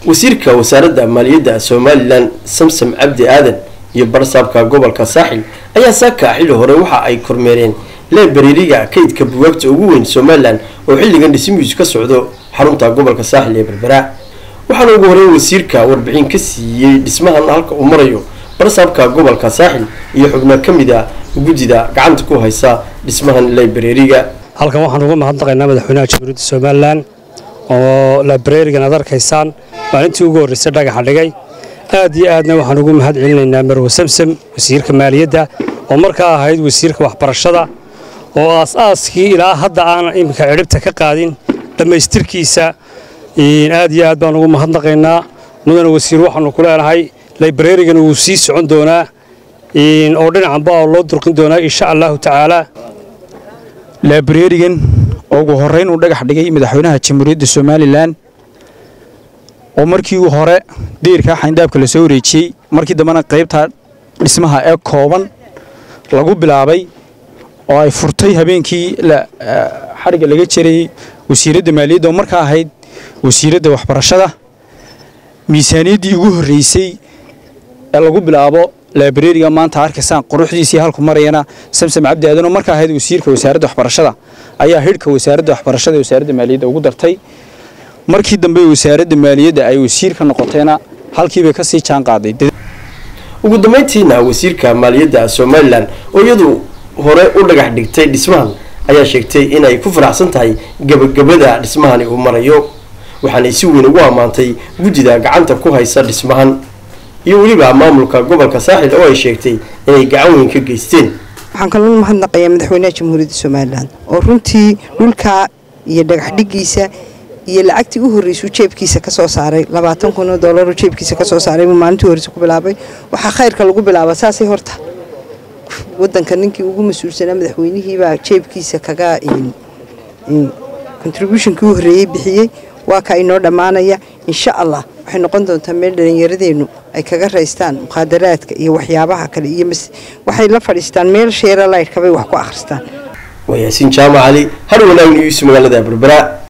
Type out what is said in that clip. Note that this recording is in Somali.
wasiirka wasaaradda maaliyadda somalilan samsam cabdi aadan iyo barsaabka gobolka saaxil ayaa saaka xilli hore waxa ay kormeereen leebariiriga kaydka buwaagta ugu weyn somalilan oo xilligan dhismihiisu ka socdo xarunta gobolka saaxil ee berbera waxaana ugu horeyn wasiirka warbixin ka siiyey dhismahan halka uu marayo barsaabka gobolka saaxil iyo xubno ka mid a guddida gacanta ku haysa dhismahan leebariiriga halkan waxaan uga mahadnaqaynaa madaxweynaha jamhuuriyadda somalilan oo labrarigan aad arkaysaan maalintii ugu horreysay dhagaxa dhigay aad iyo aadna waxaan ugu mahad celinaynaa marwe samsam wasiirka maaliyadda oo markaa ahayd wasiirka waxbarashada oo aas-aaskii ilaa hadda aan iminka cidhibta ka qaadin dhammaystirkiisa aad iyo aad baan ugu mahadnaqaynaa mudana wasiir waxaanu ku leenahay librarigan wuu sii socon doonaa oo dhinacanba loo durqin doonaa insha allahu tacaala laabrarigan oo ugu horrayn uu dhagax dhigay madaxweynaha jamhuuriyadda somalilan oo markii hore deyrkaa xayndaabka la soo wareejiyey markii dambena qaybta dhismaha ee kooban lagu bilaabay oo ay furtay habeenkii xadhigga laga jarayey wasiiradda maaliyadda oo markaa ahayd wasiiradda waxbarashada miisaaniyaddii ugu horreysay ee lagu bilaabo laabrariga maanta arkaysaan quruxdiisii halku marayana samsam cabdi aadan oo markaa ahayd wasiirka wasaaradda waxbarashada ayaa hidhka wasaaradda waxbarashada ee wasaaradda maaliyadda ugu dartay markii dambe wasaaradda maaliyadda ay wasiirka noqotayna halkiibay ka sii jaan qaaday ugu dambeyntiina wasiirka maaliyadda somalilan oo iyadu hore u dhagax dhigtay dhismahan ayaa sheegtay inay ku faraxsan tahay gabagabada dhismahani uu marayo waxaanay si weyn ugu ammaantay guddida gacanta ku haysa dhismahan iyo weliba maamulka gobolka saaxil oo ay sheegtay inay gacan weyn ka geysteen waxaan kaloo mahadnaqayaa madaxweynaha jamhuuriyadda somalilan oo runtii dhulkaa iyo dhagax dhigiisa iyo lacagtii u horreysuu jeebkiisa ka soo saaray labaatan kun oo doolaroo jeebkiisa ka soo saaray buu maalintii horreysa ku bilaabay waxaa khayrka lagu bilaaba saasay horta waddanka ninkii ugu mas-uulsanaa madaxweynihiibaa jeebkiisa kaga contributionkii u horreeyey bixiyey waa ka inoo dhammaanaya insha allah waxay noqon doontaa meel dhallinyaradeennu ay kaga raystaan mukhaadaraadka iyo waxyaabaha kale iyo waxay la fadhiistaan meel sheera laydhkabay wax ku akhristaan waa yaasiin jaamac cali har wanaagna yuusuf magaalada berbera